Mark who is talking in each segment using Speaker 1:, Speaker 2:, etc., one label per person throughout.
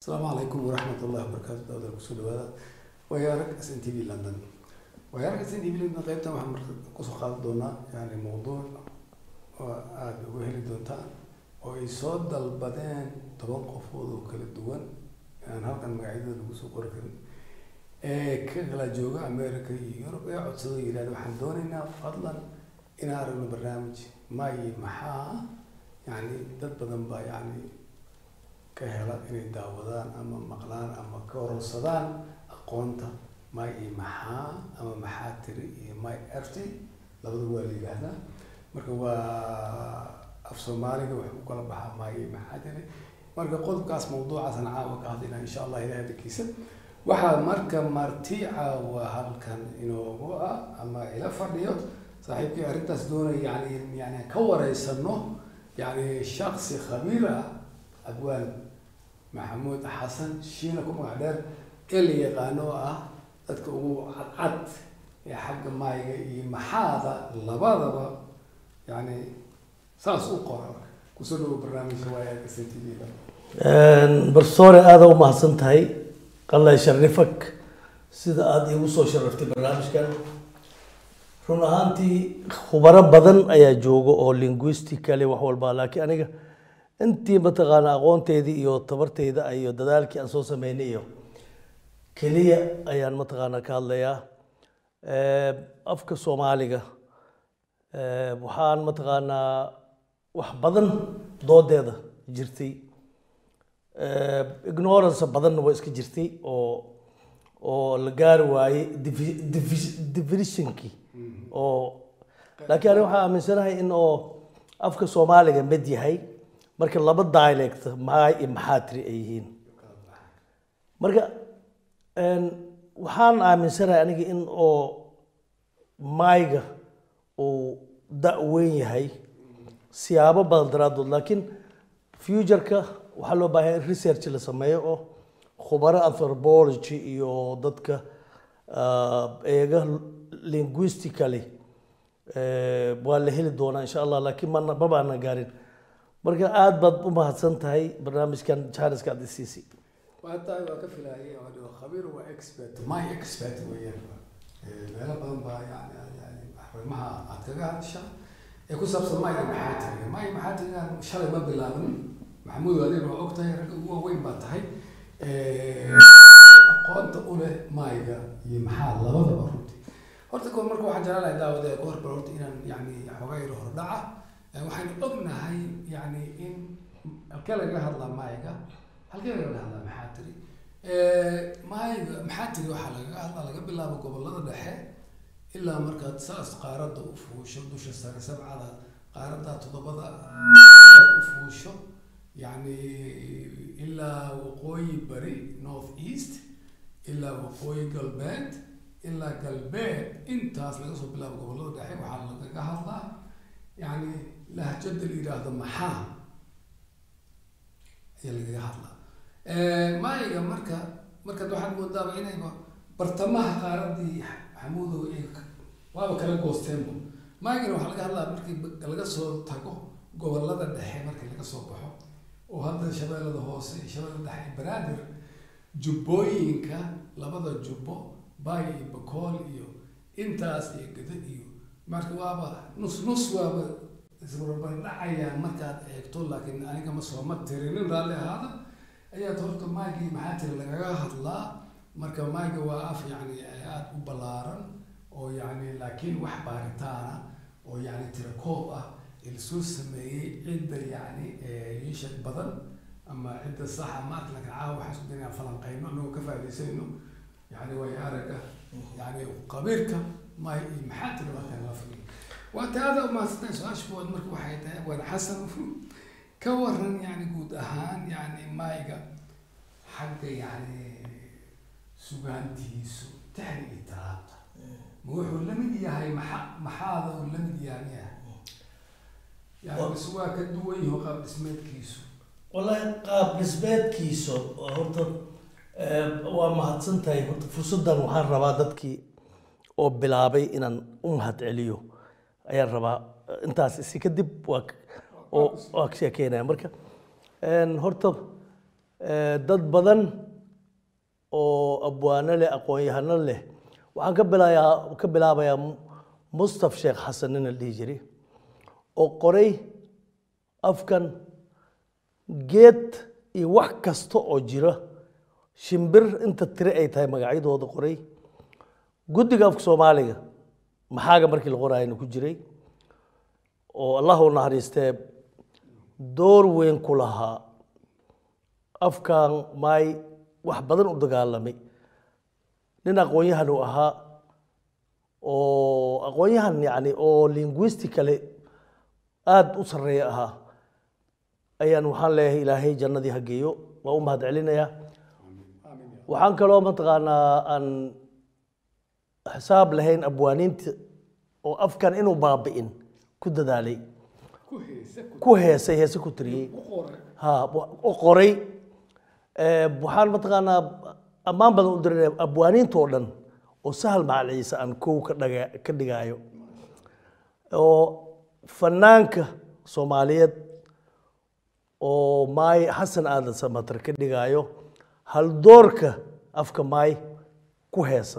Speaker 1: asalaamu calaykum waraxmat ullahi wabarakaatu dawda kusoo dhawaada wayaarag s n t v london wayaarag s n t v london qaybtan waxaan marka kusoo qaadan doonaa yani mawduuc oo aada uga heli doontaan oo ay soo dalbadeen toban qofood oo kala duwan aan halkan magacyadooda lagu soo qori karin ee ka kala jooga america iyo yurub ee codsado yihahda waxaan doonaynaa fadlan inaan aragno barnaamij maayi maxaa yani dad badan baa yani ka hela inay daawadaan ama maqlaan ama ka hororsadaan aqoonta may iyo maxaa ama maxaa tiri iyo may erti labada waa la yidhaahdaa marka waa af soomaaliga wuxuu u kala baxaa may iyo maxaa tiri marka qodobkaas mawduucaasaan caawa ka hadlaynaa insha allah ilahay dakiisa waxaa marka marti caawa halkan inoogu ah ama ila fadhiyo saaxiibkii arrintaas doonaya yani yani ka wareysano yani shaksi khabiir ah abwaan maxamuud xasan shiina ku magac dheer ee la yaqaano oo ah dadka ugu cadcad ee xagga maayga iyo maxaada labadaba yani saas u qora kusoo dhawo barnaamijka waayaga s t v-da
Speaker 2: barsoore aada u mahadsan tahay qallay sharifak sida aada iigu soo sharaftay barnaamijkan run ahaantii khubaro badan ayaa jooga oo linguistically wax walba laakiin aniga intii mataqaana aqoonteydii iyo tabarteyda iyo dadaalkii aan soo sameynay iyo keliya ayaan mataqaana ka hadlayaa afka soomaaliga waxaan mataqaanaa wax badan doodeeda jirtay ignorance badanna waa iska jirtay oo oo la gaari waayey definitionkii oo laakiin aniga waxaan aaminsanahay in oo afka soomaaliga mid yahay marka laba dialect maay iyo maxaatiri ay yihiin marka waxaan aaminsanahay aniga in oo maayga uu da-weyn yahay siyaabo badan daraadood laakiin futureka waxaa loo baahanya in research la sameeyo oo khubaro anthropology iyo dadka eega linguistically waa la heli doonaa insha allah laakiin mana ma baana gaarin marka aada baad u mahadsan tahay barnaamijkan janiska aad isiisay
Speaker 1: waa tahay waa ka filaayay oo dhigo khabiir waa expert my expert weeyaan meelo badan baa yani yani arrimaha aad kaga hadasha ee ku saabsan maya maxaa tiriga maya maxaa tiriga shalay ma bilaaban maxamuud adeer waa og tahay ragga ugu waaweyn baa tahay aqoonta u leh mayga iyo maxaa labadaba runtii horta ko marka waxaan jeclahay daawada ku horbar horta inaan yani xoogaa yaro hordhaca waxaynu ognahay yani in halkee lagaga hadlaa mayga halkee lagaga hadlaa maxaa tiri mayga maxaa tiri waxaa lagaga hadlaa laga bilaabo gobolada dhexe ilaa markaad saas qaaradda u fuusho dusha sare sabcada qaaradda toddobada markaad u fuusho yani ilaa waqooyi bari north east ilaa waqooyi galbeed ilaa galbeed intaas laga soo bilaabo gobolada dhexe waxaa lagaga hadlaa yani lahjada la yidhaahdo maxaa ayaa lagaga hadlaa maayiga marka markaad waxaad moodaaba inayba bartamaha qaaradii maxamuudow ay waaba kala goosteenba maayigana waxaa laga hadlaa markii laga soo tago gobolada dhexe markii laga soo baxo oo hadda shabeellada hoose shabeellada dhexe banaadir jubbooyinka labada jubbo baay iyo bakool iyo intaas iyo gada iyo marka waaba nus nus waaba isbarbardhacayaan markaad eegto laakiin aniga ma sooma tirinin raalli ahaada ayaad horta maygii maxaa tiri lagaga hadlaa marka mayga waa af yani aada u ballaaran oo yani laakiin wax baaritaana oo yani tirakoob ah lasoo sameeyey cidda yani yiisha badan ama cidda saxa maarka laakiin caawa waxaan isku daynaa falanqeyno anagoo ka faa'idaysayno yani way araga yani qabiirka may iyo maxaa tiri halkan la fadhiyo waa taada umahadsantahay su-aasha kuwaad marka waxay tahay waan xasan ka waran yani guud ahaan yani mayga xagga yani sugaantiisu tahri iyo taraabta ma wuxuu la mid yahay maxa maxaada uu la mid yahay miya yani bise waa ka duwan yaho qaab dhismeedkiisu
Speaker 2: wallahi qaab dhismeedkiisa horta waa mahadsan tahay horta fursaddan waxaan rabaa dadkii oo bilaabay inaan u mahad celiyo ayaan rabaa intaas isi kadib waa oo waa ka sheekeynaya marka horta eh, dad badan oo abwaano leh aqoon-yahano leh waxaan ka bilaayaa ka bilaabayaa Mu- mustaf sheekh xasan nin la dhihi jiray oo qoray afkan geed iyo wax kasta oo jira shimbir inta tiri ay tahay magacyadooda qoray guddiga afka soomaaliga maxaaga markii la qorayana ku jiray oo allah u naxariistee door weyn ku lahaa afkan maay wax badan u dagaalamay nin aqoon-yahan uu ahaa oo aqoon-yahan yani oo linguistically aada u sarreeya ahaa ayaan waxaan leeyahay ilaahay jannadii ha geeyo waa u mahad celinayaa waxaan kaloo mataqaanaa aan xisaab lahayn abwaaniinta oo afkan inuu baabi'in ku dadaalay ku heesay heese ku tiriyey ha u qoray Eh, waxaan mataqaanaa ammaan badan u dirinaya abwaaniinta oo dhan oo sahal macal ciise aan kow ka dhaga ka dhigaayo oo fanaanka soomaaliyeed oo maay xasan aadan samatar ka dhigaayo haldoorka afka maay ku heesa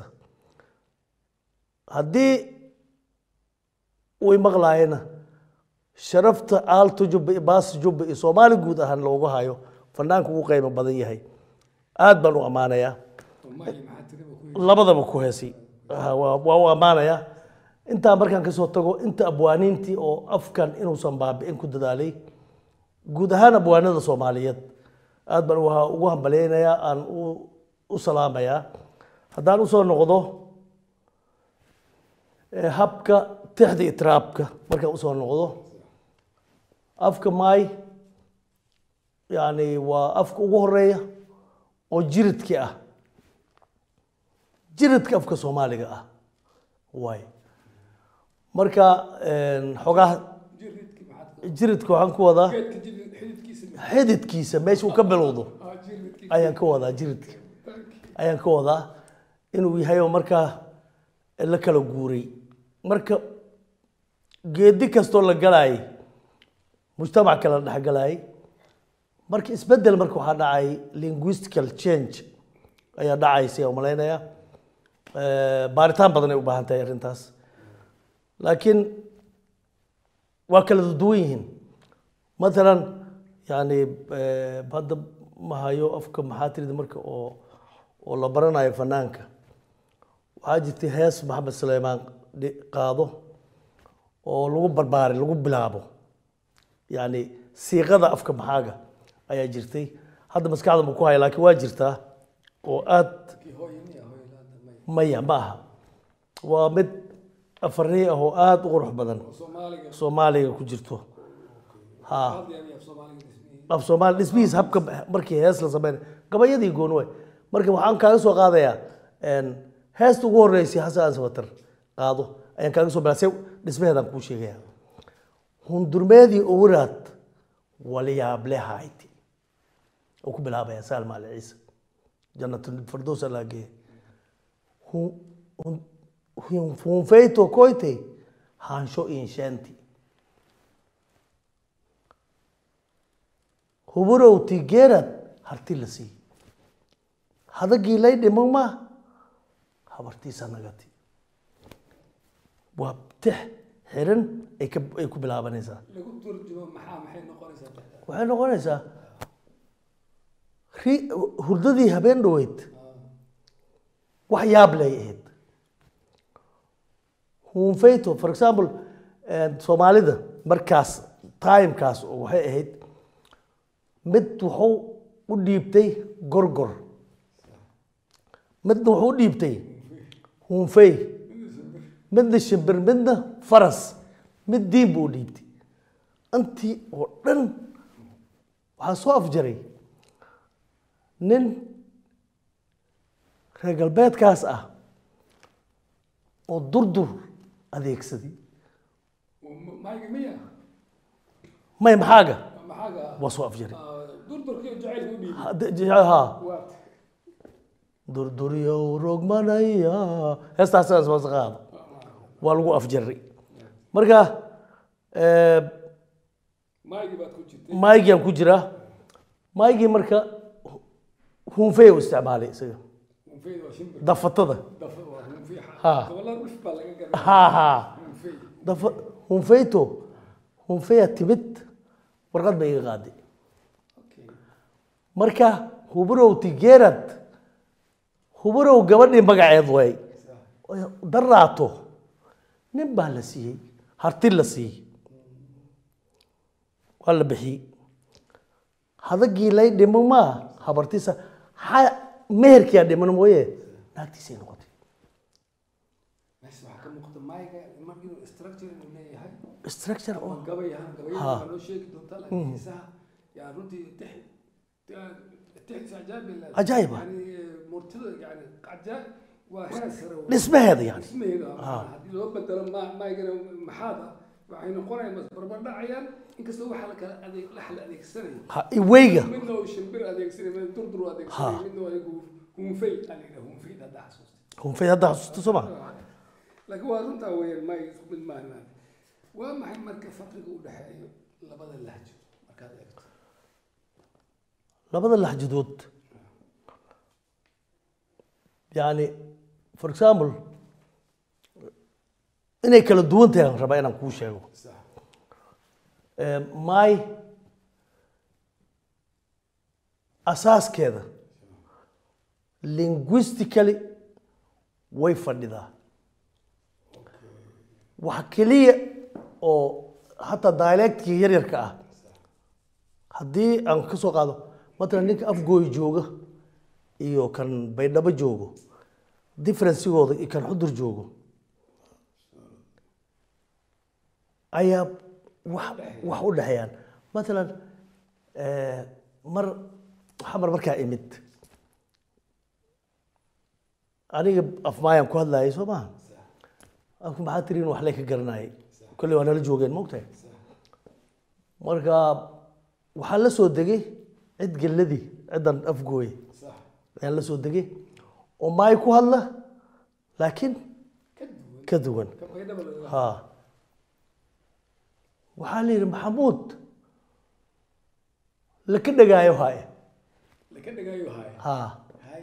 Speaker 2: haddii way maqlaayena sharafta aalto jubba iyo baas jubba iyo soomaali guud ahaan loogu hayo fanaanku ugu qiimo badan yahay aad baan u ammaanayaa labadaba ku heesi Ha, waa waa u ammaanayaa intaa markaan kasoo tago inta abwaaniintii oo afkan inuusan baabi'in ku dadaalay guud ahaan abwaanada soomaaliyeed aad baan uha- ugu hambalyaynayaa aan u u salaamayaa haddaan usoo noqdo eh, habka tixda itiraabka markaan usoo noqdo afka maay yani waa afka ugu horeeya oo jiridki ah jiridka afka soomaaliga ah waay marka een, xogaha jiridka waxaan ku wadaa xididkiisa meesha uu ka bilowdo ayaan ka wadaa jiridka ayaan ka wadaa inuu yahay oo markaa la kala guuray marka geedi kastoo la galaayay mujtamac kala dhexgalaayay marka isbedel marka waxaa dhacay linguistical change ayaa dhacaysa aan malaynaya Eh, baaritaan badan ay u baahan tahay arrintaas laakiin waa kala duwan yihiin matalan yani eh, hadda ma hayo afka maxaa tirida marka oo oo la baranayo fanaanka waxaa jirtay hees maxamed suleymaan dhi- qaado oo lagu barbaaray lagu bilaabo yani siiqada afka maxaaga ayaa jirtay hadda maskaxda ma ku haya laakiin waa jirtaa oo aad maya ma aha waa mid afarii ah oo aada u qurux badan soomaaliga ku jirto ha af soomaali dhismihiis habka markii hees la sameyn gabayadii gooni waay marka waxaan kaaga soo qaadayaa een, heesta ugu horeysay xasan ansabatar qaado ayaan kaaga soo bilaa se dhismaheedaan kuu sheegaya hundurmeedii owraad waliyaablehaayti oo ku bilaabaya saalma ali ciise janatulfirdows allaa geeya hunfeyto koyte haansho insheenti huburowti geerad harti la sii hadagii lay dhiman ma habartiisa nagati waa tix xiran ay ka ay ku bilaabanaysaa
Speaker 3: lagu turjumo maxaa maxay noqonaysaa
Speaker 2: waxay noqonaysaa ri- hurdadii habeen dhoweyd wax yaab lay ahayd hunfeyto for example eh, soomaalida markaas timekaas oo waxay ahayd mid wuxuu u dhiibtay gorgor midna wuxuu u dhiibtay hunfey midna shimbir midna faras mid diin buu u dhiibtay intii oo dhan waxaa soo afjaray nin reer galbeedkaas ah oo durdur adeegsaday
Speaker 3: mayga miya
Speaker 2: may maxaaga
Speaker 3: maxaaga
Speaker 2: waa soo afjaray
Speaker 3: durdurkii jacaylka u dhiibay
Speaker 2: Hadda- je- ha
Speaker 3: waat
Speaker 2: durduryow rogmanaya heestaas wasaqaada waa lagu afjaray marka eh,
Speaker 3: maygii baad ku jirtay
Speaker 2: maygii aan ku jiraa maygii marka hunfey u isticmaalay isaga
Speaker 3: hunfeyda waa shimbir
Speaker 2: dafatada
Speaker 3: dafa waa hunfey
Speaker 2: Ha.
Speaker 3: gobolada dhif baa laga garaa
Speaker 2: ha ha
Speaker 3: hunfey
Speaker 2: dafa hunfeyto hunfeya timid warqad bay iga qaaday
Speaker 3: okay
Speaker 2: marka huburow tigeerad huburow gabadhii magaceed way daraato nin baa la siiyey harti la siiyey waa la bixiyey hadagii lay dhimo maa habartiisa ha meherkiyaa dhiman mooye naagtiisay noqotay
Speaker 3: meesha waxaa ka muuqata mayga mar inuu structure inuu leeyahay
Speaker 2: structure oo
Speaker 3: gabayahan gabayada
Speaker 2: Ha.
Speaker 3: waxaa noo sheegi doontaa laakiin xiisaha yaa runtii tix tix ajaab
Speaker 2: Ajaa'ib ah.
Speaker 3: yani murtida yani ajaab waa heer sare waa.
Speaker 2: dhismaheeda yani
Speaker 3: dhismaheeda
Speaker 2: Ha.
Speaker 3: haddii loo bedelo ma- maygana maxaada waxay noqonayaan barbardhacayaan inkastoo waxa la kala adeeg la kala adeegsanayo
Speaker 2: ha iweyga
Speaker 3: midna uu shimbir adeegsanay midna durdur uu
Speaker 2: Ha.
Speaker 3: adeegsanay midna waa igu hunfey aa la yidhaha hunfey hadda xasuusta
Speaker 2: hunfey hadda xasuusta soo ma
Speaker 3: laakiin waa runtaa weeyaan may isku mid maahan maanta waa maxay marka farqiga u dhexeeyo labada lahjo markaad eegto
Speaker 2: labada laxjadood yani for example inay kala duwan tahay aan rabaa inaan kuu sheego
Speaker 3: sax
Speaker 2: Eh, my asaaskeeda linguistically way fadhidaa waxa keliya oo hataa dialectkii yaryarka ah haddii aan ka soo qaado matalan ninka afgooy jooga iyo kan baydhabo joogo differencigooda iyo kan xudur joogo ayaa wax wax u dhexeeyaan matalan eh, mar xamar markaa imid aniga afmaayaan ku hadlayay soo maha afku maxaa tiri in wax lay ka garanayay kolley waa nala joogeen maogtahay marka waxaa la soo degay cid gelladii ciddan afgooye
Speaker 3: sax
Speaker 2: ayaan la soo degay oo maay ku hadla laakiin
Speaker 3: ka duwan
Speaker 2: ka duwan
Speaker 3: ka baydhaba laga
Speaker 2: ha waxaa la yidhi maxamuud laka dhegaayo haye
Speaker 3: laka dhigaayo haya
Speaker 2: ha
Speaker 3: hay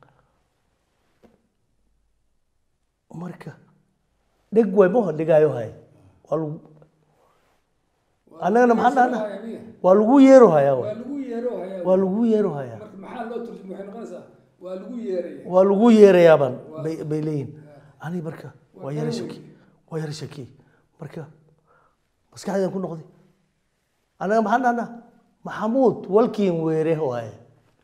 Speaker 2: marka dheg way maha dhegaayo haye waa lagu annagana maxaan dhahnaa
Speaker 3: Haya miya?
Speaker 2: waa lagu yeero hayaa
Speaker 3: waa
Speaker 2: waay.
Speaker 3: lagu yeero haya
Speaker 2: waa lagu yeero hayaa
Speaker 3: marka maxaa loo turjuma waxay noqonaysaa waa lagu yeeraya
Speaker 2: waa lagu yeerayaabaan bay bay leeyihin ani marka waa yara shaki waa yara shaki marka maskaxdaan ku noqday annaga maxaan dhahnaa maxamuud walkiin weere waaye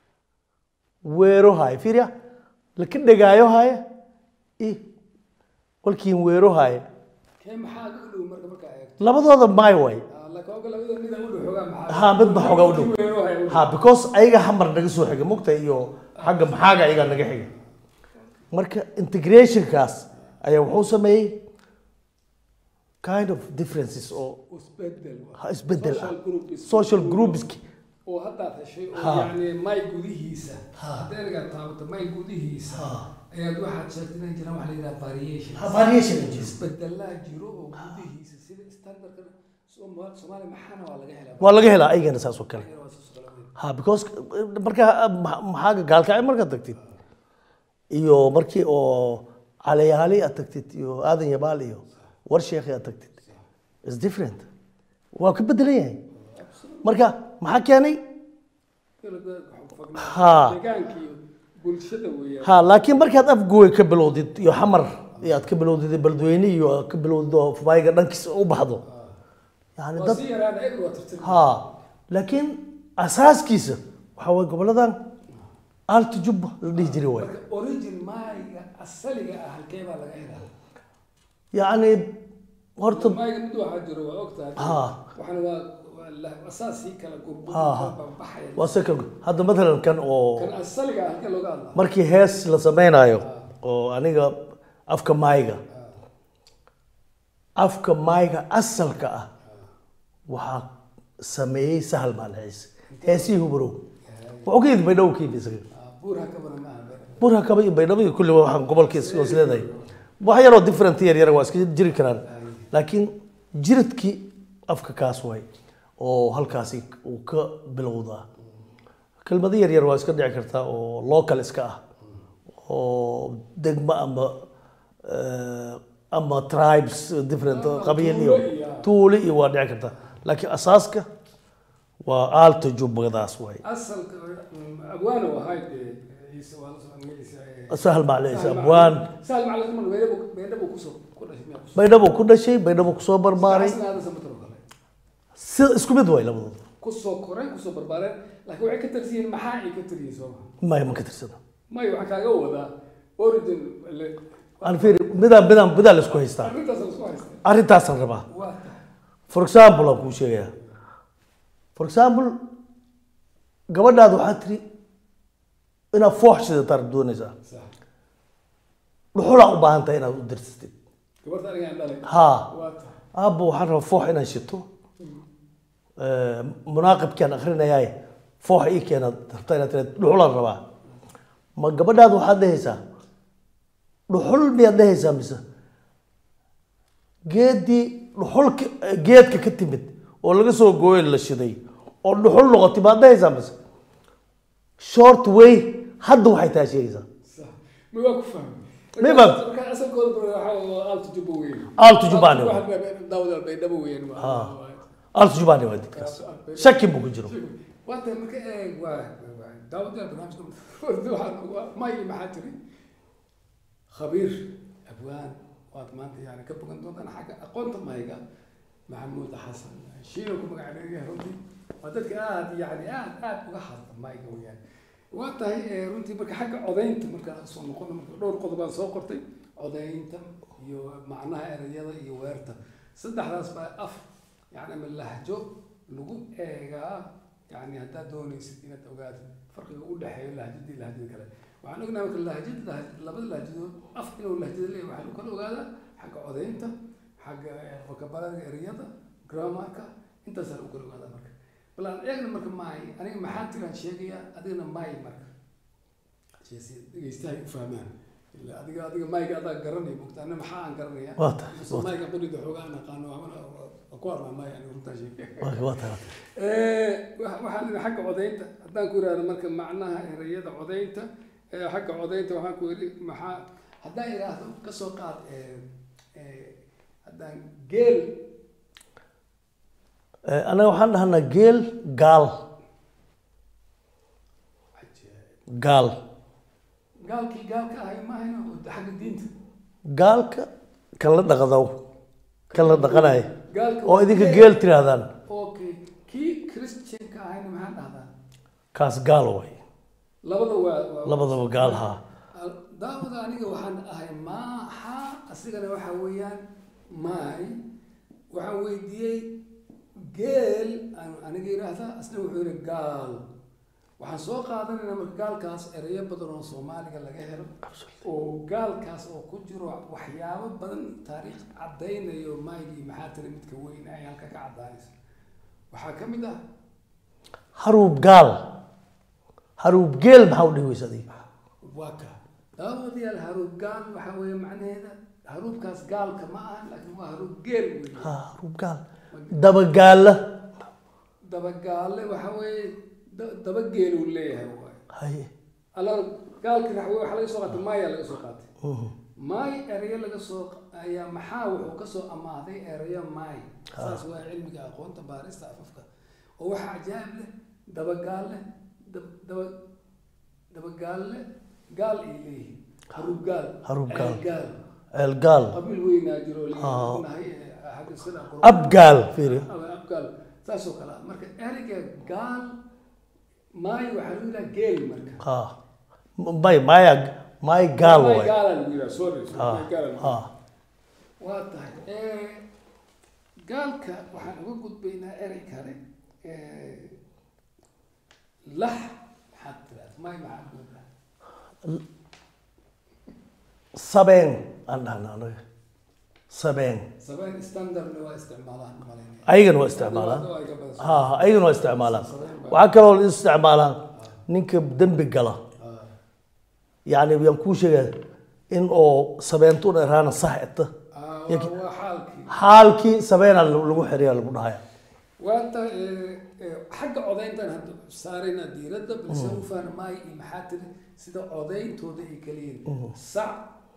Speaker 2: weero haaye fiiriya laka dhegaayo haaye i walkiin weero haaye
Speaker 3: kee maxaa u dhow marka markaa eegto
Speaker 2: labadooda maay waay
Speaker 3: Ah, laakiin oga labada mida u dhow xoogaa maxaa
Speaker 2: ha midba xoga u dhow
Speaker 3: Kii weero haya u dhow.
Speaker 2: ha because ayaga hamar naga soo xiga mugta iyo xagga maxaaga ayaga naga xiga marka integrationkaas ayaa wuxuu sameeyey kind of differences oo
Speaker 3: isbedel waa.
Speaker 2: ha isbedel ah
Speaker 3: Social group is-
Speaker 2: social groupski
Speaker 3: oo haddaad heshay oo
Speaker 2: Ha.
Speaker 3: yacni may gudihiisa hadday naga taabato may gudihiisa ayaad waxaad sheegtay inay jiraan waxa la yidhaha variation
Speaker 2: variation
Speaker 3: isbedelaa jiro oo gudihiisa sida standardka Sooma- soomaaliya maxaana waa laga helaa
Speaker 2: waa laga helaa ayagana saas oo kale
Speaker 3: Ayagana waa saas oo kale weyn.
Speaker 2: ha because marka ma- maxaaga gaalkacay markaad tagtid iyo markii oo calayaali aad tagtid iyo aadan yabaal iyo war sheekhi aad tagtid is different waa ka bedelan yahay marka maxaa keenay
Speaker 3: Kala fognaa.
Speaker 2: Ha.
Speaker 3: deegaanka iyo bulshada weeyaan
Speaker 2: ha laakiin markaad afgooy ka bilowdid iyo xamar iyo aad ka bilowdid beledweyne iyo aad ka bilowdid oo fayga dhankiisa u baxdo yani
Speaker 3: waa
Speaker 2: dad
Speaker 3: si yaraan eber waa tirtir
Speaker 2: ha laakiin asaaskiisa waxaa waye goboladan alta jubba la dhihi jiray waay
Speaker 3: marka origin maayga asaliga ah halkee baa laga helaa
Speaker 2: yacni horta
Speaker 3: maayga mid waxaa jiro waa ogtahay
Speaker 2: Ha.
Speaker 3: waxana waa waa la- asaasii kala gurgur
Speaker 2: Ha, ha.
Speaker 3: baxaya
Speaker 2: waa second hadda matalan kan oo
Speaker 3: kan asaliga ah halkee looga hadlaa
Speaker 2: markii hees la sameynayo oo aniga afka maayga afka maayga asalka ah waxaa sameeyey sahal maalciis heesihii hubrow wuxuu ka yimid baydhabo ka yimid isaga
Speaker 3: Ah, buur hakabana maaha beer
Speaker 2: burha kaba iyo baydhabo iyo kulli waxaan gobolkiis is leedahay wax yaroo different yar yar waa iska jiri karaan laakiin jiradkii afka kaas waay oo halkaasi uu ka bilowdaa kelmado yar yar waa iska dhici kartaa oo local iska ah oo degmo ama eh, ama tribes different
Speaker 3: Ama
Speaker 2: qabiil iyo
Speaker 3: tuulo iyo-
Speaker 2: tuuli iyo waa dhici kartaa laakiin asaaska waa aalta jubbadaas waay
Speaker 3: asalka mm, abwaano ahayd ee, ciise waa la soo magaciisa ee,
Speaker 2: sahal macleys
Speaker 3: Sahal
Speaker 2: abwaan
Speaker 3: Sahal macalin man weedhabu weedhabu kusoo ku dhashay miyaa kusoo
Speaker 2: baydhabo ku dhashay baydhabo kusoo barbaaray
Speaker 3: Xasan aadan samatar oo kale
Speaker 2: si isku mid waay labadooda
Speaker 3: kusoo koreen kusoo barbaareen laakiin waxay ka tirsan yihiin maxaa ay ka tiryihiin soo maha
Speaker 2: maya ma ka tirsana
Speaker 3: maya waxaan kaaga wadaa origin le-
Speaker 2: aan fiiri midaan midaan midaa la isku haystaa
Speaker 3: arrintaas aan isku haystay
Speaker 2: arrintaasaan rabaa
Speaker 3: waa tahay
Speaker 2: for example aan kuu sheegayaa for example gabadhaada waxaa tiri inaad foox sidataa doonaysaa
Speaker 3: sax
Speaker 2: dhuxulaa u baahan tahay inaad u dirsatid
Speaker 3: gabarta aniga aan dhalay
Speaker 2: haa
Speaker 3: waa tahay
Speaker 2: aabba waxaan rabaa foox inaan shito Eh, munaaqibkaan akrinayaaye foox ii keenaad rabtaa inaad tiraad dhuxulaan rabaa ma gabadhaada waxaad dhehaysaa dhuxul miyaad dhehaysaa mise geeddii dhuxulka geedka ka timid oo laga soo gooyo la shiday oo dhuxul noqotay baad dhehaysaa mise short way hadda waxay taa sheegaysaa
Speaker 3: sax ma waa ku fahmay
Speaker 2: Ma fahmay?
Speaker 3: marka asalkooda baro waxaa waa aaltu jubba weyn
Speaker 2: Aaltu Jubbani.
Speaker 3: daawada baydhabo weyn
Speaker 2: Ah. altu jubaani waa didkaas shaki buu ku jiro
Speaker 3: waa tahay marka eeg waa waa- daawada barnaamijka waxaan waa mayli maxaa tiri khabiir abwaan waad maanta yani ka bogan doontaan xagga aqoonta mayga maxamuud xasan shiino ku magacaabeeya runtii waa dadka aad yani aad aad uga hadla mayga weyaan waa tahay eh, runtii marka xagga codaynta marka soo noqono marka dhowr qodob baan soo qortay codaynta iyo macnaha erayada iyo weerta saddexdaas baa af yani ama lahjo lagu eegaa yani haddaad doonaysid inaad ogaatid farqiga u dhexeeyo lahjadii lahjada kale waxaan ognahay marka lahjada lah- labada lahjadood af inuu lahjada leeyahay waxaa lagu kala ogaadaa xagga codaynta xagga eh, vocabulary ereyada grammarka intaasaa lagu kala ogaadaa marka bal aan eegna marka maay aniga maxaa tiraan sheegayaa adigana maay marka si dhegeystahay u fahmaan ila adiga adiga mayga adaa garanaya mogta ana maxaa aan garanaya
Speaker 2: Waa tahay,
Speaker 3: Mise
Speaker 2: waa
Speaker 3: mayga qolida xoogaa aan aqaano waxbana waa ku armaa maay aniga runtaa sheegay
Speaker 2: waa waa tahay
Speaker 3: Eh, wa- waxaan idhi xagga codaynta haddaan ku ihahdo marka macnaha ereyada codaynta eh, xagga codaynta waxaan ku idhi maxaa haddaan idhaahdo kasoo qaad eh, eh, haddaan geel
Speaker 2: Eh, anaga waxaan dhahnaa geel gaal gaal
Speaker 3: gaalkii gaalka ahay maahayna oo xagga diinta
Speaker 2: gaalka kan la dhaqdo kan la dhaqanayo
Speaker 3: gaalka
Speaker 2: oo idinka geel tiraahdaan
Speaker 3: okay kii christianka ahayna maxaa dhahdaa
Speaker 2: kaas gaal way
Speaker 3: labada waa waa
Speaker 2: labadaba gaal haa
Speaker 3: daawada aniga waxaan ahay maaxa asigana waxa weeyaan maay waxaan weydiiyey geel aan aniga yidhaahdaa asna wuxuu yidhi gaal waxaan soo qaadanaynaa marka gaalkaas ereyo badan oo soomaaliga laga helo oo gaalkaas oo ku jiro waxyaabo badan taariikh caddaynayo maygii maxaa tiri midka weyn ay halka ka caddaanaysa waxaa ka mid ah
Speaker 2: haruub gaal haruub geel maxaa u dhihi weysa adiga
Speaker 3: waa ka daawadayaal haruub gaal waxaa weeye macnaheeda haruubkaas gaalka ma aha laakiin waa haruub geel weeye
Speaker 2: ha haruub gaal dabagaala
Speaker 3: dabagaalle waxa weeye da- daba geeluu leeyahay waay
Speaker 2: haye
Speaker 3: alla gaalkii raxwe waxaa laga soo qaatay maaya laga soo qaatay
Speaker 2: Mhm.
Speaker 3: maay erayo laga soo ayaa maxaa wuxuu kasoo amaahday erayo maay saas waa cilmiga aqoonta baarista afafka oo waxaa cajaa'ib leh dabagaalle dab- daba dabagaalle gaal ay leeyihiin haruub gaal
Speaker 2: Haruub gaal.
Speaker 3: ceel gaal
Speaker 2: ceel gaal
Speaker 3: qabiil weynaa jiro
Speaker 2: Ah.
Speaker 3: leeyahay xagga sida
Speaker 2: ab gaal fiiri
Speaker 3: ama abgaal saasoo kale ah marka ereyga gaal maayo waxaa lagu yidhaha geel marka
Speaker 2: ha may maya may gaal
Speaker 3: Maay
Speaker 2: way
Speaker 3: gaalaa lagu yidhaha sorry sorry,
Speaker 2: ha
Speaker 3: maay gaalaa lagu
Speaker 2: ha
Speaker 3: yidhaha. waa tahay Eh, gaalka waxaan uga gudbaynaa erey kale Eh, lax maxaad tiraahdaa maay maxaa lagu yidhaha
Speaker 2: sabeen aan dhahnaa anaga sabeen
Speaker 3: sabeen standardna waa isticmaalaan malaynaya
Speaker 2: ayagana waa isticmaalaan
Speaker 3: Waa iga badan.
Speaker 2: ha ha ayagana waa isticmaalaan waxaa kaloo la isticmaalaa ninka dembi gala
Speaker 3: Ah,
Speaker 2: yacni yaan kuu sheegaya in oo sabeentuna iraana sax eta
Speaker 3: ah, waa waa xaalkii
Speaker 2: xaalkii sabeena lagu xiriya lagu dhahaya
Speaker 3: waata xagga codayntan hadda saarayna diiradda balse u fahna maayo iyo maxaa tiri sida codayntooda ay kala yihiin sac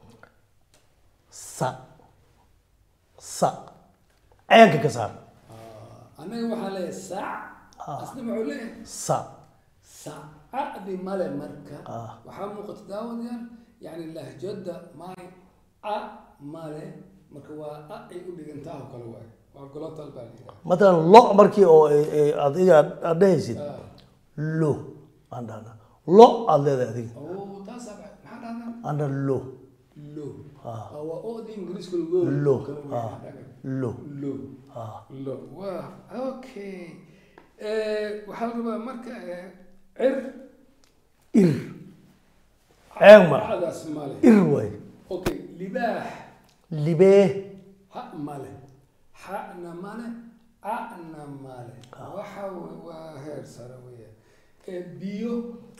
Speaker 2: sa sa cayanka ka saar
Speaker 3: annaga waxaa leeyahay sac
Speaker 2: Ah.
Speaker 3: asna muxuu leeyahay
Speaker 2: sa
Speaker 3: sacadi male marka
Speaker 2: Ah.
Speaker 3: waxaa muuqata daawadayaal yani lahjada maay a male marka waa a ay u dhigantaa oo kale waay waa golotal baa la yidhaha
Speaker 2: matalan lo markii oo ay- ay adiga aad dhehaysid
Speaker 3: Ah.
Speaker 2: lo aan dhahna lo aad leedahay adiga
Speaker 3: oo taasaa ba- maxaa dhahdaa
Speaker 2: aan dhaha lo
Speaker 3: lo
Speaker 2: Ah.
Speaker 3: Ah, waa oda ingiriiska lagu
Speaker 2: lo
Speaker 3: kale
Speaker 2: ah,
Speaker 3: waay.
Speaker 2: lo
Speaker 3: lo
Speaker 2: ah
Speaker 3: lo waa okay Eh, waxaa la rabaa marka eh, cir
Speaker 2: ir ceeg ma
Speaker 3: cadaas male
Speaker 2: ir waay
Speaker 3: okay libaax
Speaker 2: libee
Speaker 3: ha male xana male ana male waxa wey waa heer sare weya ee biyo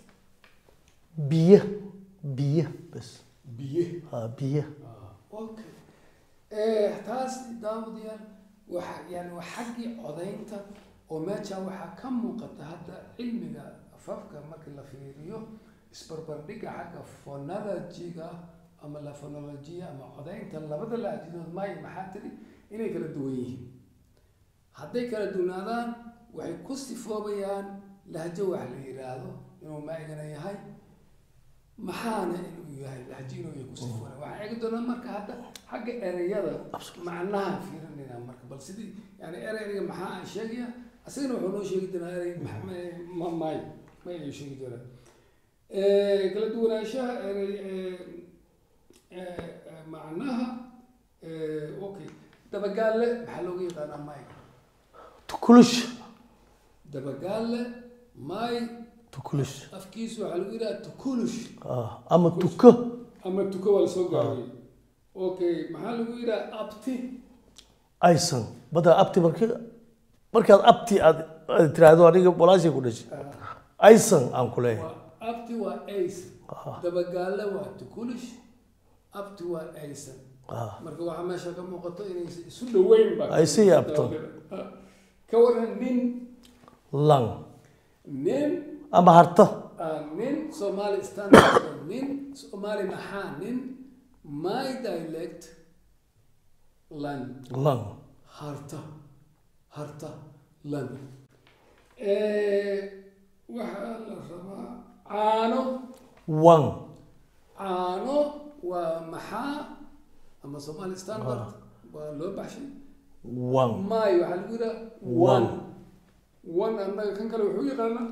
Speaker 2: biyo biyo bas
Speaker 3: biye
Speaker 2: ah biyo
Speaker 3: okay Eh, taas daawadayaal waxa yani waa xaggii codaynta oo meesha waxaa ka muuqata hadda cilmiga afafka markii la fiiriyo isbarbardhiga xagga phonology-ga ama la phonology ama codaynta labada lahjadood maayo maxaa tiri inay kala duwan yihiin hadday kala duwanaadaan waxay ku sifoobayaan lahjo wax la yidhaahdo inuu maigana yahay maxaana inuu yahay lahjo inuu yahay ku sifoona waxaan eegi doonaa marka hadda xagga ereyada macnaha fiirinayna marka bal sidii yani ereyga maxaa aan sheegaya asagana wuxuu noo sheegi doonaa erey ma- ma- ma- maayo ma ayuu sheegi doonaa Eh, kala duwanaanshaha erey eh, eh, eh, macnaha eh, okay dabagaalle maxaa looga yaqaanaa maay
Speaker 2: tukulush
Speaker 3: dabagaalle maay
Speaker 2: tukulush
Speaker 3: afkiisu waxaa lagu yidhaha tukulush
Speaker 2: ah ama tuko
Speaker 3: ama tuko waa lasoo gaabiyey okay maxaa lagu yidhaha abti
Speaker 2: aysan badda abti marki markaad abti aad aad tiraahdo aniga walaashay ku dhashay aysan aan ku leeyahay
Speaker 3: waa abti waa aysan dabagaalle waa tukulush abti waa aysan
Speaker 2: ah
Speaker 3: marka waxaa meesha ka muuqato inay isu dhaweyn ba
Speaker 2: Aysan iyo abto.
Speaker 3: ka waran nin
Speaker 2: lang
Speaker 3: nin
Speaker 2: ama harto
Speaker 3: ah, nin somali standard nin somali maxaa nin my dialect lan
Speaker 2: lang
Speaker 3: harta harta lan Eh, waxaa la rabaa caano
Speaker 2: wang
Speaker 3: caano waa maxaa ama somali standard waa loo baxshay
Speaker 2: wang
Speaker 3: may waxaa lagu yidhaha
Speaker 2: One.
Speaker 3: one one annaga kan kale wuxuu yaqaanaa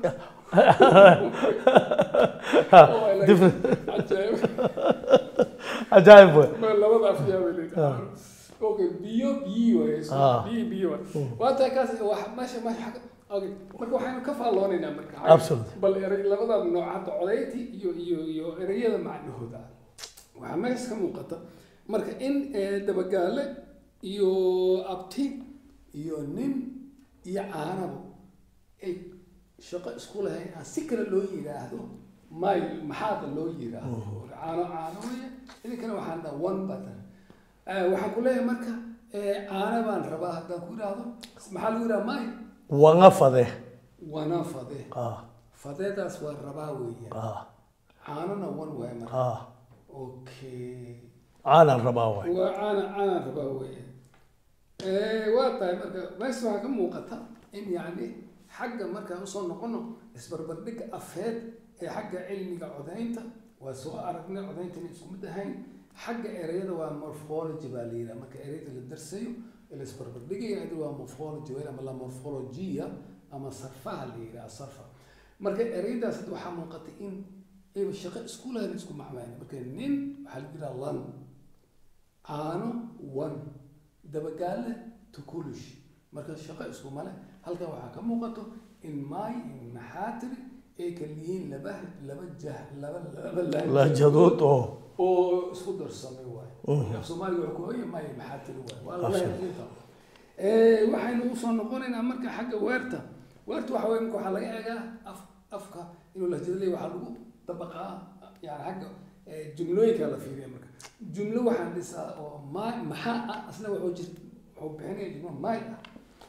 Speaker 3: Oh, I like
Speaker 2: different
Speaker 3: it. Cajaa'ib.
Speaker 2: ajaayib wey
Speaker 3: Ma labada afyaa bay leedahay okay biyo biyo waaye so
Speaker 2: Ah.
Speaker 3: biyo biyo waaye waa tahay kaas wax meesha meesha xagga okay marka waxaynu ka faalloonaynaa marka
Speaker 2: Absolutely.
Speaker 3: bal erey labada nooc hadda codayti iyo iyo iyo ereyada macnahooda waxaa meesha ka muuqata marka in eh, dabagaale iyo abti iyo nin iyo caanaba ay shaqo isku lahayn aan si kale loo yidhaahdo may maxaada loo yidhaahdo caano caano weye idinkana waxaan dhaha one button Eh, waxaan ku leeyahay marka eh, caano baan rabaa haddaan ku yidhaahdo maxaa lagu yidhaha may
Speaker 2: wanga fade
Speaker 3: wana fade
Speaker 2: ah
Speaker 3: fadeedaas waa rabaa weeyaan
Speaker 2: ah
Speaker 3: caanona one waaye marka
Speaker 2: ah
Speaker 3: okay
Speaker 2: aanan rabaa waay
Speaker 3: waa caana caanaan rabaa weeye Eh, waa tahay marka meesha waxaa ka muuqata in yacni xagga markaan usoo noqono isbarbardhigga afeed ee xagga cilmiga codaynta waa soo aragnay codaynta inay isku mid ahayn xagga ereyada waa morphology baa la yidhaha marka ereyada la darsayo ee la isbarbardhigaya adi waa morphology weyn ama la morphologia ama sarfaha la yidhaha sarfa marka ereyadaas hadda waxaa muuqata in ayba shaqo isku lahayn isku macmayn marka nin waxaa lagu yidhaha lan caano one dabagaalle tukulush marka shaqo isku male halkan waxaa ka muuqato in maay in maxaatiri ay kala yihiin laba laba jah laba laba
Speaker 2: lahjadood oo
Speaker 3: oo isku darsamay waaye af soomaaliga wuxuu ku hoya maayo maxaatiri waaye waa laba inta waxaynu usoo noqonaynaa marka xagga weerta weerta waxa weye marka waxaa laga eegaa af afka inuu lahjado leeyahy waxaa lagu dabaqaa yani xagga eh, jumlooyinka la fiiriya marka jumlo waxaan dhisaa oo ma maxaa ah asna wuxuu jir wuxuu bixinaya jumlo maay ah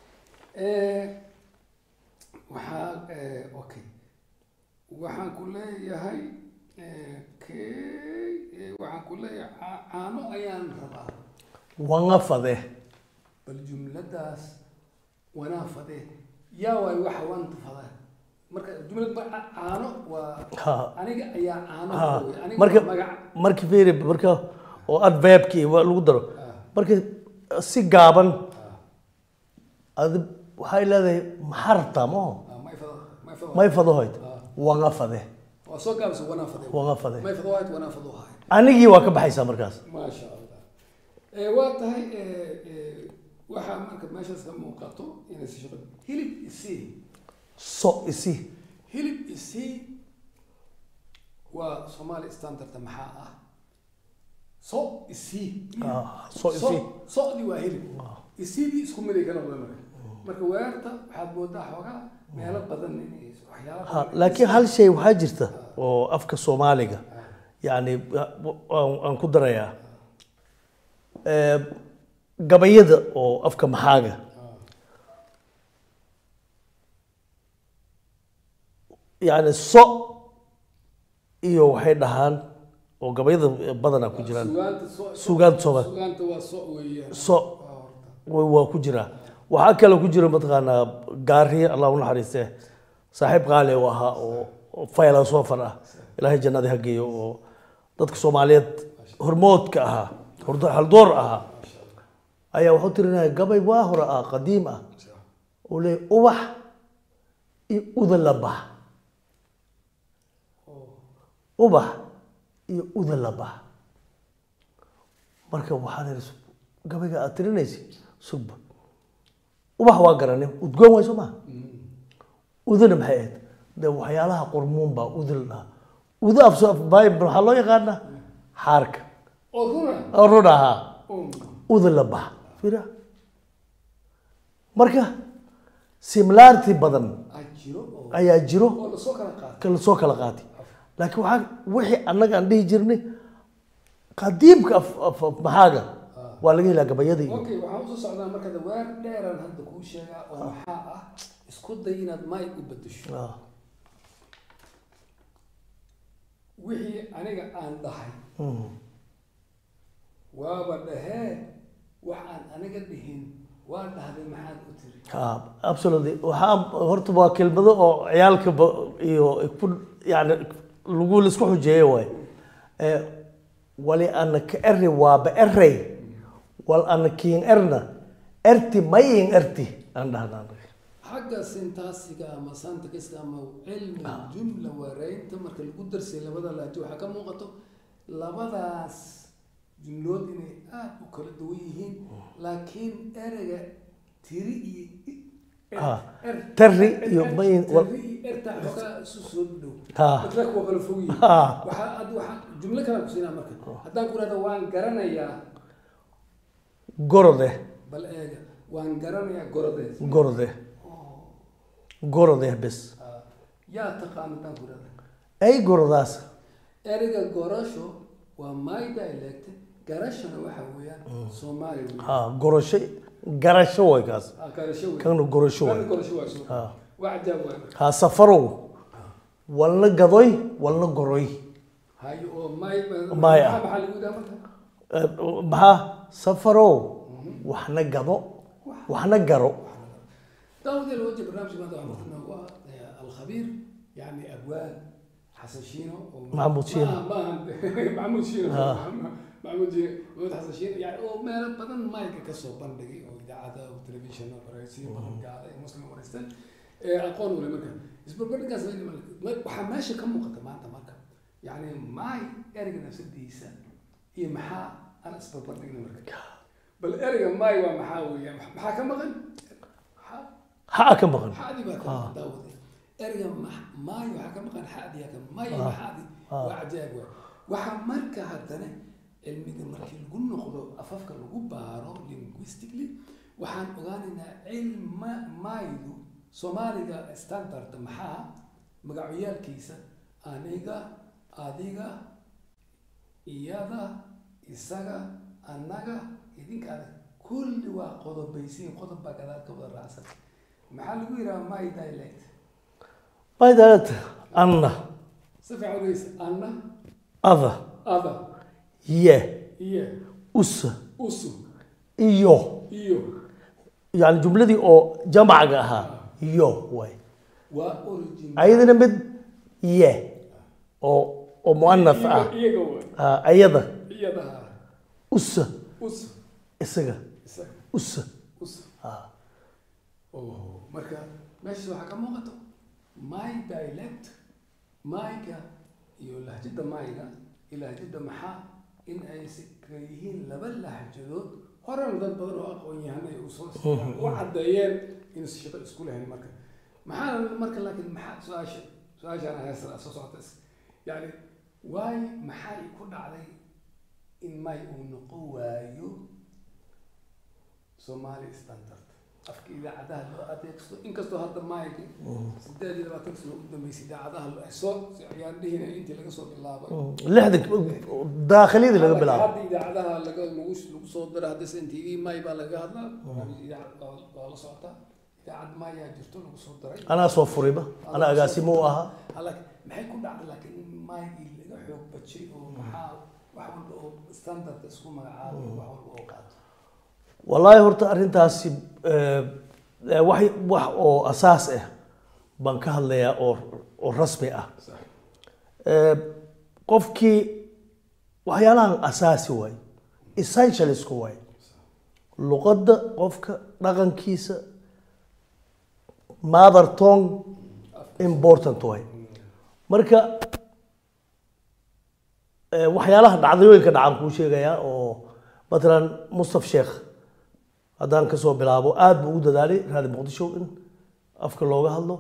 Speaker 3: Eh, waxaa eh, okay waxaan ku leeyahay eh, kay eh, waxaan ku leeyahay ca- caano ayaan rabaa
Speaker 2: wanga fade
Speaker 3: bal jumladaas wanaa fade yaa waay waxa wanta fada marka jumlad ma ca- caano waa
Speaker 2: ha
Speaker 3: aniga ayaa caano
Speaker 2: ha
Speaker 3: wey. aniga
Speaker 2: marka
Speaker 3: waa magac
Speaker 2: marka fiiri marka oo adverbkii wa- lagu daro
Speaker 3: Ah,
Speaker 2: marka si gaaban
Speaker 3: ah,
Speaker 2: adi waxay leedahay maxaa rabtaa maho
Speaker 3: ah, may fado may fado
Speaker 2: may fadohoyd
Speaker 3: Ah,
Speaker 2: wanga fade
Speaker 3: waa soo gaabisa wanaa fade
Speaker 2: wanga fade
Speaker 3: may fado waayt wanaa fado haay
Speaker 2: anigii waa ka baxaysaa markaas
Speaker 3: maasha allah Eh, waa tahay eh, eh, waxaa marka meeshaas ka muuqato inay si shaqo hilib isii
Speaker 2: so isi
Speaker 3: hilib isii waa soomaali standarda maxaa ah so isii
Speaker 2: Ah, so isi
Speaker 3: socdi waa hilib isiidii isku miday ka noqda marka marka weerta waxaad moodaa xoogaa meelo badan inay waxyaala
Speaker 2: ha laakiin hal shay waxaa jirta oo afka soomaaliga yani aan aan ku darayaa Eh, gabayada oo afka maxaaga yani so iyo waxay dhahaan oo gabayada badanaa ku jiraan
Speaker 3: sugaanta so
Speaker 2: sugaanta Soomaali.
Speaker 3: sugaanta waa so weeyaan
Speaker 2: so way waa ku jiraa waxaa kaloo ku jira mataqaanaa gaariye allah u naxariiste saaxiib qaali u ahaa oo oo philosopher ah ilaahay jannada ha geeyo oo dadka soomaaliyeed hormoodka ahaa hordo- haldoor ahaa ayaa wuxuu tirinaya gabay waa hore ah qadiim ah oo leeyahy ubax iyo uda la bax ubax iyo uda la bax marka waxaan ihi sub- gabayga aad tirinaysid sugba ubax waa garanay udgoon way soo maha udana maxay ahayd de waxyaalaha qurmuun baa uda la dhahaa uda af bible waxaa loo yaqaanaa xaarka
Speaker 3: oo runa
Speaker 2: oo run ahaa
Speaker 3: oo
Speaker 2: uda la bax fira marka similarity badan
Speaker 3: ah jiro oo
Speaker 2: ayaa jiro
Speaker 3: oo lasoo kala qaato
Speaker 2: kala soo kala qaatay laakiin waxaa wixii annaga aan dhihi jirnay qadiimka af af- af maxaaga waa laga helaa gabayada iyo
Speaker 3: okay waxaan usoo socdaa marka de weer dheeraan hadda kuu sheegaa oo maxaa ah isku day inaad may u bedesho
Speaker 2: Ah,
Speaker 3: wixii aniga aan dhahay
Speaker 2: mm.
Speaker 3: waaba dhahee wax aan aniga dhihin waa dhahday maxaad u tiri
Speaker 2: Ah, absolutely waxaa horta waa kelmado oo ciyaalka ba- iyo ku yani lagu laisku xujeeye waay Eh, wali ana ka eri waaba erey wal ana kiin erna erti mayin erti aan dhahnaa
Speaker 3: xagga sintaasiga ama santakiska ama cilmi jumla wareynta marka lagu darsay labada laajo waxaa ka muuqato labadaas jumlood inay aada u kala duwan yihiin laakiin ereyga tiri iyo i- er-
Speaker 2: Ah,
Speaker 3: er-
Speaker 2: tari
Speaker 3: er-
Speaker 2: iyo
Speaker 3: er-
Speaker 2: mayin-
Speaker 3: tari iyo erta xoogaa isu soo dhow
Speaker 2: Ah.
Speaker 3: dadka waa kala fog yihiin
Speaker 2: Ah.
Speaker 3: waxaa ad waxaa jumlo kale ku siinaa marka haddaan ku rahda waan garanayaa
Speaker 2: gorode
Speaker 3: bal eega waan garanayaa gorodees
Speaker 2: gorode gorode bes
Speaker 3: Ah, yaa taqaan haddaan ku rahda
Speaker 2: ay gorodaas
Speaker 3: ereyga gorasho waa my dialect garashana waxa weeyaan soomaali wey
Speaker 2: ha gorasho garasho way kaas
Speaker 3: Ah, garasho wey
Speaker 2: kana gorasho
Speaker 3: Kana
Speaker 2: way
Speaker 3: gorasho waa soo
Speaker 2: Ah.
Speaker 3: waa cajaab waay
Speaker 2: ha safarow walna gadoy walna goroy
Speaker 3: hayo oo my
Speaker 2: My ah.
Speaker 3: maxaa maxaa lagu yidhaha marka
Speaker 2: Eh, maxaa safarow waxna gado waxna garo
Speaker 3: داود الوجه برنامج ماذا عملنا هو الخبير يعني ابواب حسن شينو و-
Speaker 2: محمود شينو.
Speaker 3: ما ما محمود شينو
Speaker 2: آه.
Speaker 3: محمود شينو محمود حسن شينو يعني هو ما بدن مايك كسو بندقي او اذاعه او تلفزيون او رئيسي بدن قاعد مسلم ورستان اقول ولا مكان اسبوع بدن كاس waxaa meesha ka muuqata maanta marka yani maay ereyga nafsadiisa iyo maxaa aan isbarbardhigna marka bal ereyga maay waa maxaa weeyaan maxaa ka maqan maxaa
Speaker 2: ha ka maqan
Speaker 3: حادي بقى
Speaker 2: آه.
Speaker 3: كان داود ارجع ماي وحكم كان حادي كان ماي
Speaker 2: آه.
Speaker 3: حادي
Speaker 2: آه.
Speaker 3: وعجائب waxa marka haddana cilmiga markii lagu noqdo afafka lagu baaro linguistically waxaan ogaanaynaa cilma maydu soomaaliga standard maxaa magacyaalkiisa aniga adiga iyada isaga annaga idinkaada kulli waa qodobaysiin qodob baa gadaal ka wada raacsan maxaa lagu yidhaha my dialect
Speaker 2: my dialect anna
Speaker 3: si fiican udhegeysa anna
Speaker 2: other
Speaker 3: ada
Speaker 2: ye
Speaker 3: iyo
Speaker 2: usa
Speaker 3: usu
Speaker 2: iyo
Speaker 3: iyo
Speaker 2: yani jumladii oo jamacga ahaa iyo waay
Speaker 3: waa origin
Speaker 2: ayadana mid ye oo oo muanath ah
Speaker 3: iyaga iyaga wa
Speaker 2: Ah, ayada
Speaker 3: iyadaha
Speaker 2: usa
Speaker 3: usu
Speaker 2: isaga
Speaker 3: isaga
Speaker 2: usa
Speaker 3: usu
Speaker 2: Ah,
Speaker 3: oh marka meeshaas waxaa ka muuqato my dialect mayga iyo lahjada mayga iyo lahjada maxaa in ay si kala yihiin laba lahjadood horena dad badan oo aqoon yahan ay usoo u caddeeyeen inaysan shaqo isku lahayn marka maxaa marka laakiin maxaa su-aasha su-aashaan ayaa soo socota is- yani waay maxay ku dhacday in may uu noqon waayo Somali standard afka idaacadaha loo adeegsado inkastoo hadda maayga sideed iyo labaatan sano u dambeysay idaacadaha lo- ay soo ayaan dhihina intii laga soo bilaabay
Speaker 2: lixdan daakhiliyadii laga bilaabo
Speaker 3: hadda idaacadaha laga lagu lagu soo dara hadda s n t v may baa laga hadlaa barnaamij idaacad waa waa la socotaa idaacad mayaa jirto lagu soo daray
Speaker 2: anaa soo furiba anaa agaasimo u ahaa
Speaker 3: laakiin maxay ku dhacday laakiin in maygii laga xoog bajay oo maxaa wax walba oo standard isku magacaabay wax walba oo qaato
Speaker 2: wallaahi horta arrintaasi eh, eh, wax wax oo asaas ah baan ka hadlayaa oo oo rasmi ah
Speaker 3: sax
Speaker 2: Eh, qofkii waxyaalahan asaasi waay essentialisku waay luqadda qofka dhaqankiisa mother tongue important waay marka eh, waxyaalaha dhacdooyinka dhacan kuu sheegayaa oo matalan mustaf sheekh haddaan kasoo bilaabo aada buu ugu dadaalay raadi muqdisho in afka looga hadlo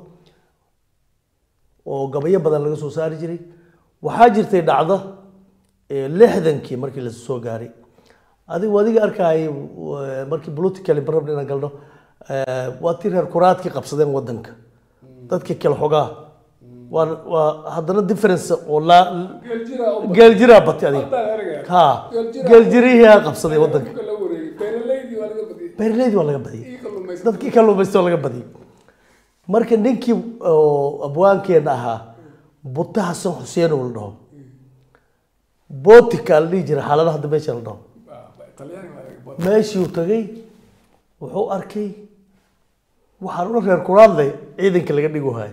Speaker 2: oo gabayo badan laga soo saari jiray waxaa jirtay dhacdo eh, lixdankii markii la soo gaaray adigu adiga arkayay eh, markii politically barab inaan galno eh, waa tii reer kuraadkii qabsadeen wadanka dadkii kale xogaa waa waa haddana difference oo laa
Speaker 3: geel jira oo
Speaker 2: geel jiraa batay adiga
Speaker 3: haddaan ergaa
Speaker 2: ha geel jirihii qabsaday wadanka
Speaker 3: la wareegay beeralaydii waa laga badiyay
Speaker 2: beeraleydii waa laga badiyay
Speaker 3: ii kalluumaysan
Speaker 2: dadkii kalluumaysto laga badiyay marka ninkii oo abwaankeena ahaa buta xasan xuseen oo la dhaho botika la dhihi jiray xaaladaha hadda meesha la dhaho
Speaker 3: talyaani waa laga badiyay
Speaker 2: meeshii uu tagay wuxuu arkay waxaan una reer kuraadley ciidanka laga dhigo hayo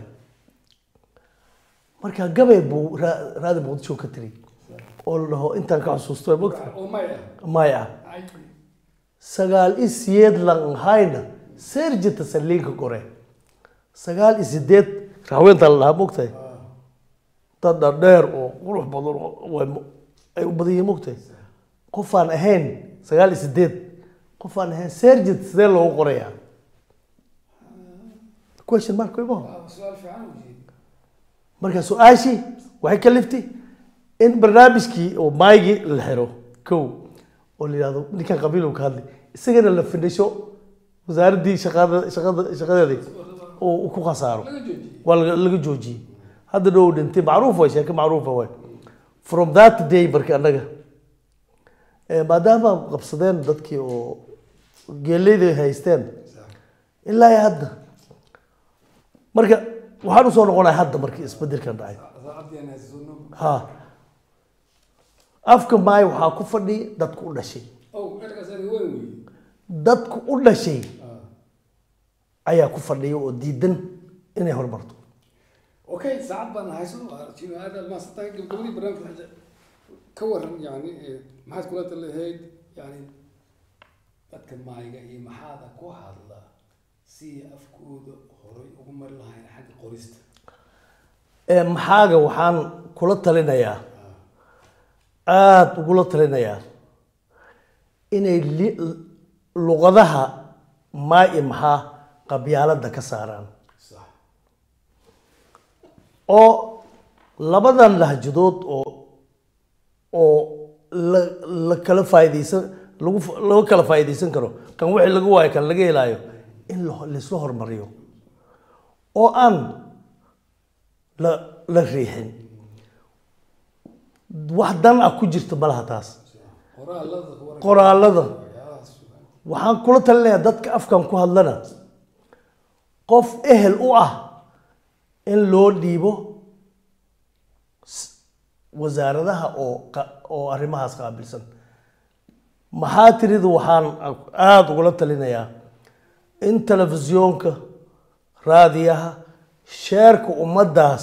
Speaker 2: marka gabay buu raa- raadi muqdisho ka tiri oo la dhaho intaan ka xusuusto waa mogta
Speaker 3: oo may ah
Speaker 2: maya
Speaker 3: ay
Speaker 2: sagaal i siyeed lan hayna serjita saliinka gore sagaal i sideed raaweentaa la dhahaa mogtahay dad dhadheer oo qurux badan oo way- ay u badan yihiin mogtahay qofaan ahayn sagaal i sideed qofaan ahayn serjit sidee loogu qorayaa question mark imaho
Speaker 3: waa su-aal fiican u jeedi
Speaker 2: marka su-aashii waxay ka liftay in barnaamijkii oo maygii la xiro kow oo la yidhahdo ninkan qabiil ka hadlay isagana la fidhisho wasaaraddii shaqada shaqada shaqadeedii oo uu ku khasaaro
Speaker 3: laga joojiyey
Speaker 2: waa laga laga joojiyey hadda dhow dhintay macruuf way sheeke macruufa way from that day marka annaga Eh, maadaama qabsadeen dadkii oo geeleyda haysteen ilaa iyo hadda marka waxaan usoo noqonaya hadda markii isbedelkan dhacay
Speaker 3: saacadii aan haysato
Speaker 2: ha afka maay waxaa ku fadhiya dadku u dhashay
Speaker 3: ow ergaas adiga weyn weeye
Speaker 2: dadku u dhashay ayaa ku fadhiya oo diidan inay horumarto
Speaker 3: okay saacad baan hayso jino aad aad maasantahay gabagabadii barnaamijka ka waran yani eh, maxaad kula talahayd yani dadka maayga iyo maxaada ku hadla si afkooda horay ugu mari lahayn xagga qorista
Speaker 2: Ee, maxaaga waxaan kula talinayaa aada ugula talinayaa inay li- luqadaha maa i maxaa qabyaalada ka saaraan
Speaker 3: sax
Speaker 2: oo labadan lahjadood oo oo la la kala faa'iidaysan lagu f- laga kala faa'iidaysan karo kan wixii laga waayo kan laga helaayo in la laisla hormariyo oo aan la la riixin wax dan ah ku jirta malaha taas
Speaker 3: qoraalada waran
Speaker 2: qoraalada
Speaker 3: waxyaalahaas
Speaker 2: waxaan kula talinayaa dadka afkan ku hadlana qof ehel u ah in loo dhiibo s- wasaaradaha oo qa- oo arrimahaas qaabilsan maxaa tiridu waxaan aada ugula talinayaa in telefisyoonka raadiyaha sheerka ummaddaas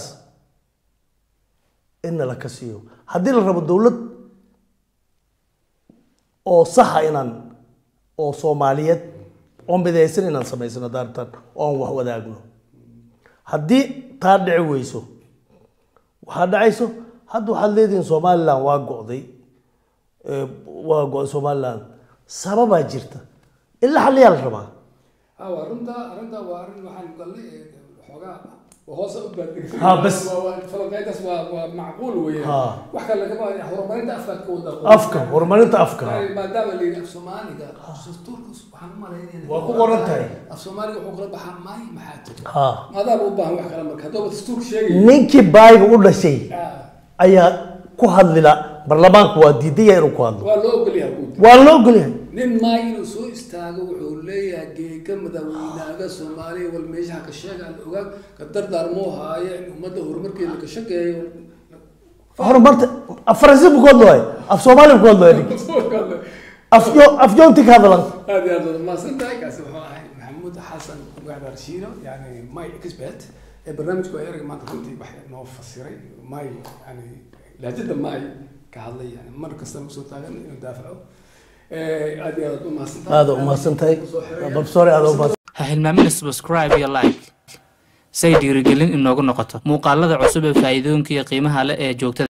Speaker 2: inna la ka siiyo haddii la rabo dowlad oo saxa inaan oo soomaaliyeed oo midaysan inaan samaysano daartan oon wax wadaagno haddii taa dhici weyso waxaa dhacayso hadda waxaad leedihiin somalilan waa go'day ee, waa go'day somalilan sababaa jirta in la xaliyaa la rabaa
Speaker 3: ha waa runta arrinta waa arrin waxaan galnay ee, xoogaa waa hoose u baadhigtay
Speaker 2: Ha, bas.
Speaker 3: falaqeydaas waa waa macquul weeye
Speaker 2: Ha.
Speaker 3: wax kale lagama wada horumarinta afkaad ka wada
Speaker 2: afka horumarinta afka
Speaker 3: maadaama la yidhi af soomaaliga dastuurka waxaan u malaynaya
Speaker 2: Waa ku qoran tahay.
Speaker 3: af soomaaliga wuxuu kala baxaa maay maxaa jira
Speaker 2: ha
Speaker 3: maadaama u baahan wax kale marka haddaba dastuurka sheegay
Speaker 2: ninkii baayiga u dhashay ayaa ku hadlila baarlamaanku waa diidaya inuu ku hadlo
Speaker 3: waa loo ogolyahay guud
Speaker 2: waa loo ogolyahay
Speaker 3: nin maay inuu soo istaago wuxuu leeyahay geega madaxweynaaga soomaaliya wal meeshaha ka sheega aan ogaag ka dardaarmoo haaye in ummadda horumarkeeda ka shaqeeyo
Speaker 2: horumarta af faransi buu ku hadlooy af soomaali buu ku hadlooy ninki afyo afyoonti ka hadlan
Speaker 3: aad iyo aad wada mahadsan tahay kaasi wuxuu ahay maxamuud xasan gacda rashiino yani my expert ee barnaamijku ay erga maanta runtii wax noo fasiray my yani lahjada my ka hadlay yani mar kasta ma soo taagan inuu daafaco Eh, aad iyo aad u mahadsan tahay
Speaker 2: aada u mahadsan tahay babsoore aada u mahadsan
Speaker 4: ha hilmaamina subscribe iyo like say dhiirigelin inoogu noqoto muuqaalada cusub ee faa'iidooyinka iyo qiimaha leh ee joogtada